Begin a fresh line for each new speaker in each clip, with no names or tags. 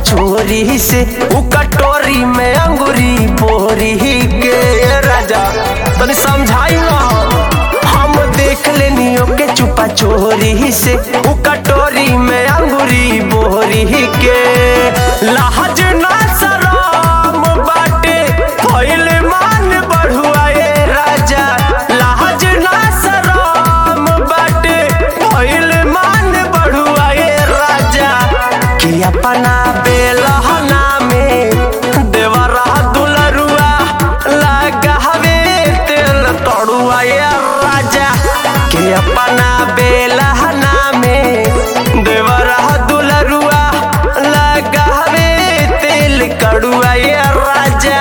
छोरी से उ कटोरी में अंगूरी बोरी के राजा तनी समझाई ना हम देख लेनी ओके चुपा चोरी से उ कटोरी में अंगूरी बोरी के लाज ना शरम बाटे भइल मान बढ़ुआ ए राजा लाज ना शरम बाटे भइल मान बढ़ुआ ए राजा कि अपना बेलहना में देवरा दुलरुआ लगावे तेल तड़ुआ ए राजा कि अपना बेलहना में देवरा दुलरुआ लगावे तेल कड़ुआ ए राजा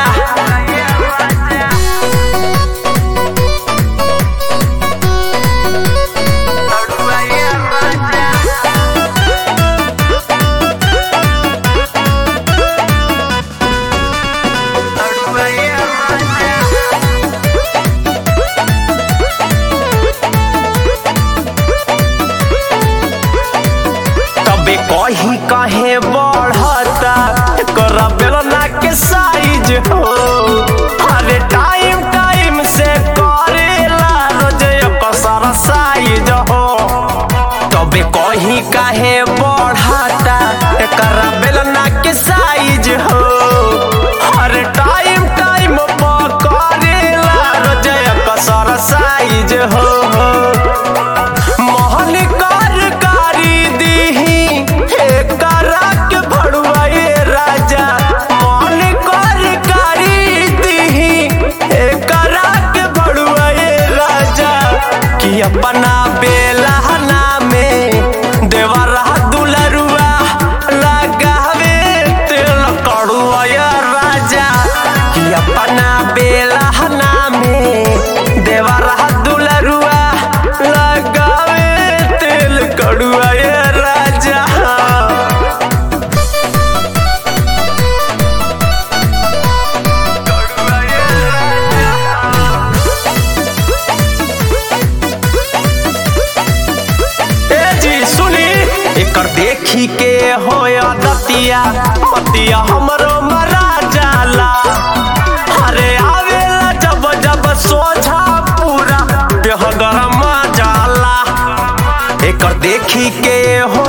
तड़ुआ ए राजा तड़ुआ ए राजा तबे कहीं कहे बढ़ता कर बेलना के साइज हो अरे टाइम टाइम से करेला रोज कसर साइज हो तबे कहीं कहे बढ़ता कर बेलना के साइज हो अरे टाइम टाइम पर करेला रोज कसर साइज हो मोहन कार कारी दीही एकरा के भड़ुआ ए राजा मोहन कार कारी दीही एकरा के भड़ुआ ए राजा कि अपना बेलहना में देवरा दुलरुआ लगावे तेल कड़ुआ ए राजा कि अपना बेलहना में देवरा दुलरुआ लगावे तेल कड़ुआ ए राजा कड़ुआ ए राजा। ए जी सुनी एकर देखी के होय दतिया पतिया हमरो मरा जाला अरे आवेला जब जब सोझा पूरा देह गरमा जाला एकर देखी के हो